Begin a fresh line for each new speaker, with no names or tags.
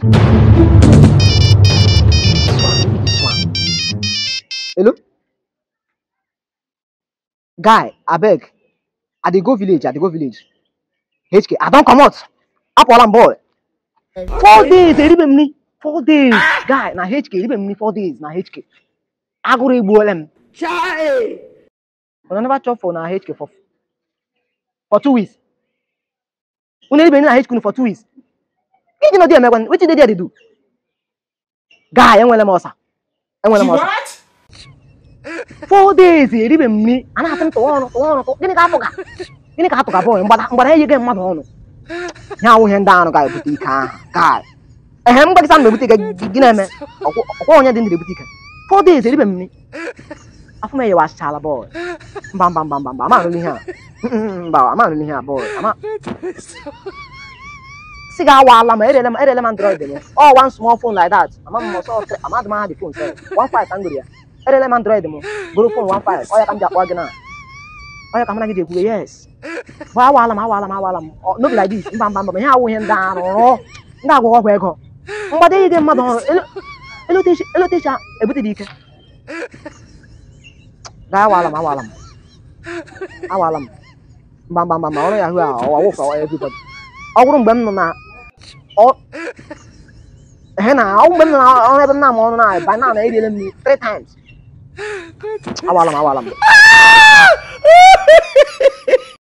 Hello? Guy, abeg, I dey go village, I dey go village. HK, I don comot. Apụọla m boy. Four days, eribe m nri. Four days. Guy, na HK, eribe m nri four days na HK. Agụrụ egbuola m.
Chai!
Una never chop for na HK for for two weeks. Una eribe nri na HK for two weeks. Iji nọ dị emekwa, wetin dey there dey do? Guy, enwere m ọsa. Enwere m ọsa.
What?
four days eribe m nri a na-asị m tụwa ọnụ tụwa ọnụ tụwa- gịnị ka atụga gịnị ka atụga bọị mgbada mgbada enyeghị mmadụ ọnụ ya awụ ihe ndị anụ ga-ebute ike ahụ gaa ehe m gbagịsa m na-ebute ike gị- gị na-eme ọkwọ ọkwọ onye dị ndụ ebute ike four days eribe m nri afọ m enyewachichala bọị mba mba mba mba mba ama anụrụ ihe a Mm, mba ama anụrụ ihe a bọị ama si ga awaala m erele m erele m android m ọ one small phone like that ama m ọsọ tre- amadị m aha dị phone sef one five ka m goro ya erele m android m goro phone one five ọ ya ka m ji akpọ gị na ọ ya ka m na gị ji ekwuwe yes bụ awaala m awaala m awaala m Ọ, no be like this mba mba mba ihe awụ ihe ndị arụrụ ndị agwụghọ ọgwụ ego mgbada ihe mmadụ ọrụ elo- elotechi elotechi a ebute dị ike gaa awaala m awaala m awaala m mba mba mba mba ọrụ yahoo a ọwa wụfa everybody ọ bụrụ mgbe m nọ na ọ ehe na ọ mgbe m nọ na ọrụ ebe m na-amụ ọrụ na ba na na eriele m nri three times awaala m awaala m